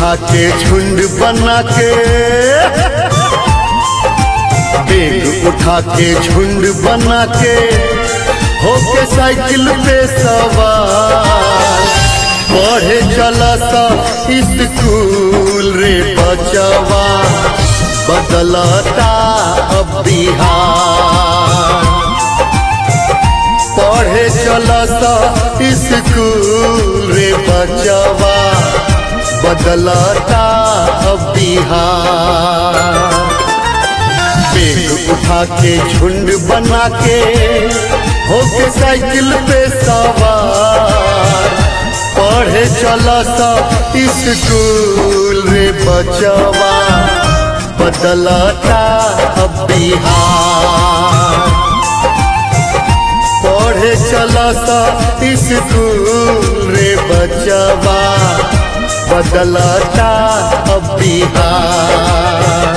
उठा के झुंड बना के बेग उठा के झुंड बना के होके साइकिल पे सवार पढ़े चला सा स्कूल रे बचवा बदलता अब बिहार पढ़े चला सा स्कूल रे बचवा बदलता अब बिहार बेग उठा के झुंड बना के होके साइकिल पे सवार पढ़े चला सा स्कूल रे बचवा बदलता अब बिहार पढ़े चला सा स्कूल रे बचवा बदलता अब बिहार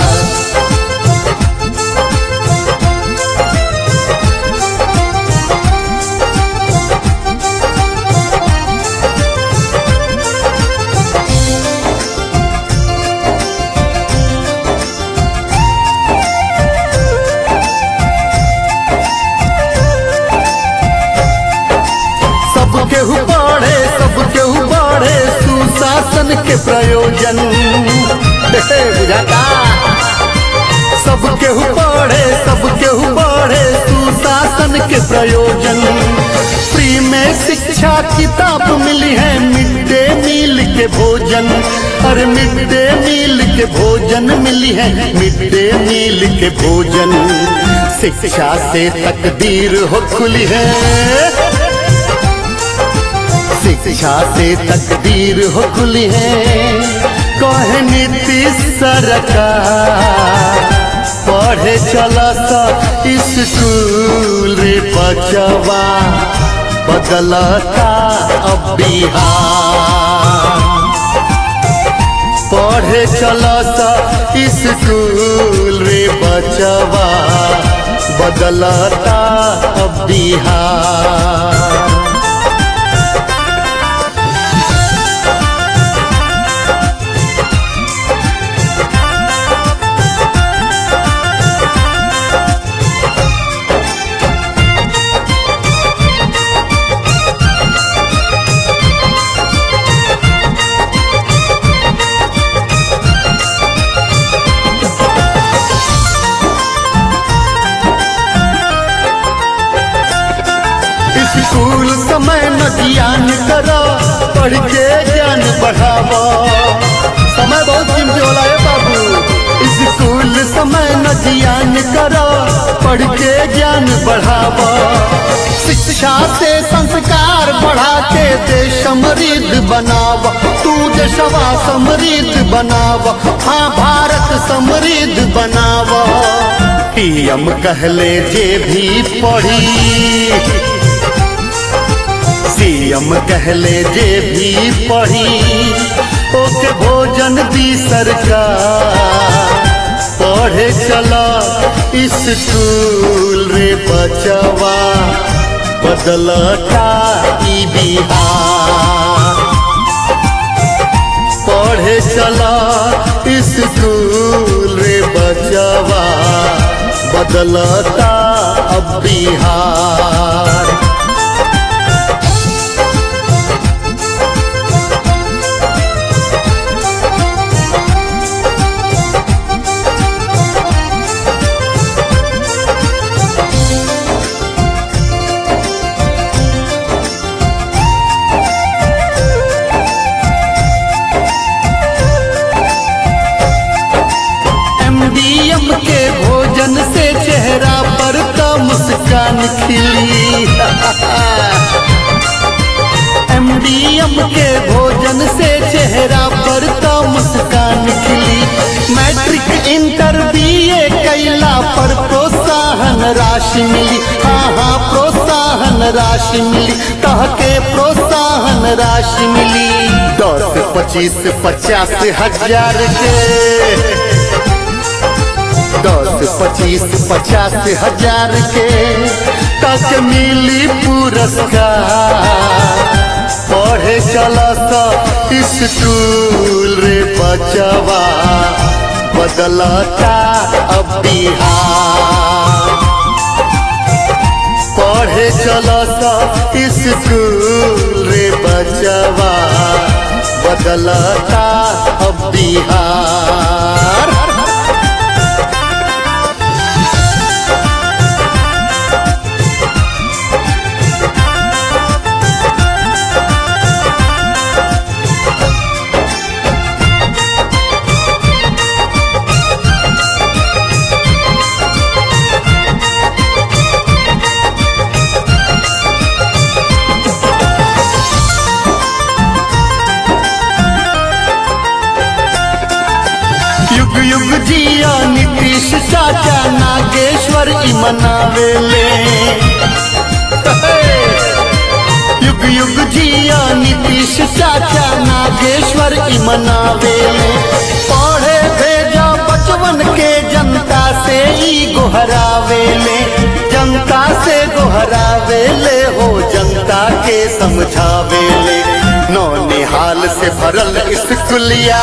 सब केहू बढ़े सब केहू बढ़े सुशासन के प्रयोजन हे, बुझाता सब केहू बढ़े सब केहू बढ़े सुशासन के प्रयोजन फ्री में शिक्षा किताब मिली है मिड डे मील के भोजन अरे मिड डे मील के भोजन मिली है मिड डे मील के भोजन शिक्षा से तकदीर हो खुली है शिक्षा से तकदीर हो खुली है कहे नीतीश सरकार पढ़े चला सा स्कूल रे बचवा बदलता अब बिहार पढ़े चला सा स्कूल रे बचवा बदलता अब बिहार स्कूल समय न ज्ञान करो पढ़ के ज्ञान बढ़ावो समय बहुत कीमती होला है बाबू स्कूल समय न ज्ञान करो पढ़ के ज्ञान बढ़ावो शिक्षा से संस्कार बढ़ा के देश समृद्ध बनाव तू देशवा समृद्ध बनाव हाँ भारत समृद्ध बनाव पीएम कहले जे भी पढ़ी सीएम कहले जे भी पढ़ी ओके भोजन दी सरकार पढ़े चला स्कूल रे बचवा बदलता ई बिहार पढ़े चला स्कूल रे बचवा बदलता अब बिहार एमडीएम के भोजन से चेहरा पर तो मुस्कान खिली एमडीएम के भोजन से चेहरा पर तो मुस्कान खिली मैट्रिक इंटर बीए कैला पर प्रोत्साहन राशि मिली हाँ हाँ प्रोत्साहन राशि मिली तह के प्रोत्साहन राशि मिली दस पच्चीस पचास हजार के दस पच्चीस पचास हजार के तक मिली पुरस्कार पढ़े चला सा स्कूल रे बचवा बदलता अब बिहार पढ़े चला सा स्कूल रे बचवा बदलता अब बिहार युग युग जिया नीतीश चाचा नागेश्वर ई मनावेले युग युग जिया नीतीश चाचा नागेश्वर ई मनावेले पढ़े भेजा बचवन के जनता से ई गोहरावेले जनता से गोहरावेले हो जनता के समझावेले नौ निहाल से भरल स्कूलिया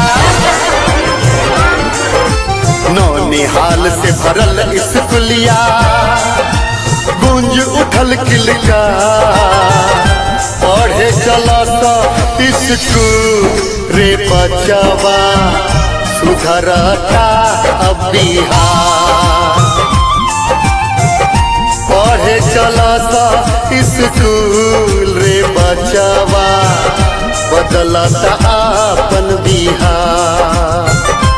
नौ निहाल से भरल स्कूलिया गूंज उठल किलका पढ़े चला सा स्कूल रे बचावा सुधरता अब बिहार पढ़े चला सा स्कूल रे बचावा बदलता अपन बिहार